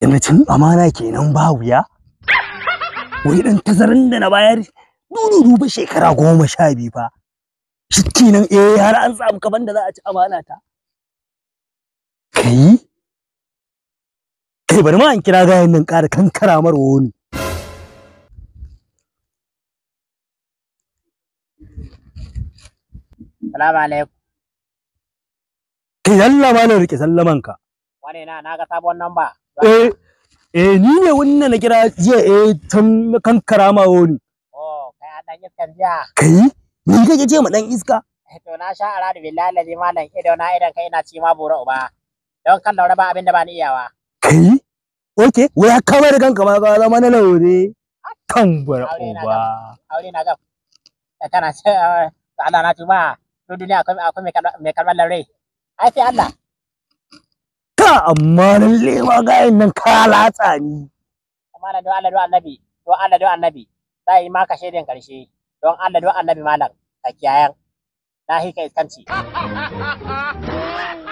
sanacin amana kenan ba wuya wai dan tazarin da na bayar dudu ba shekara goma sha biyu fa shi kenan eh har an samu kaban da za a ci amana ta kai kai bari ma an kira gayan nan ƙara kankara mar wani Salamu alaikum. kai sallama na rike sallaman ka Wane na na ga sabon namba. eh eh ni ne wannan na kira jiya eh tun na kankara ma wani Oh, kai an dan iskan jiya. kai ni kake ce ma dan iska To na sha ara da billahi lazi malam ido na idan kai ina ci ma bura uba. Don kan daura ba abin da ba ni iyawa. kai okay wai ka kama da kanka ma ka zama na laure kan bar Aure na uba Aure na gab. Da kana ce eh, to Allah na tuma. To duniya akwai akwai mai kalmar mai kalmar laure. Ai sai Allah. ka amma lalle ma gayan nan ka latsa ni Malam don Allah don annabi. Don Allah don annabi. Za yi maka shaidan karshe. Don Allah don annabi malam. Ka kiyayan. Na hika iskanci.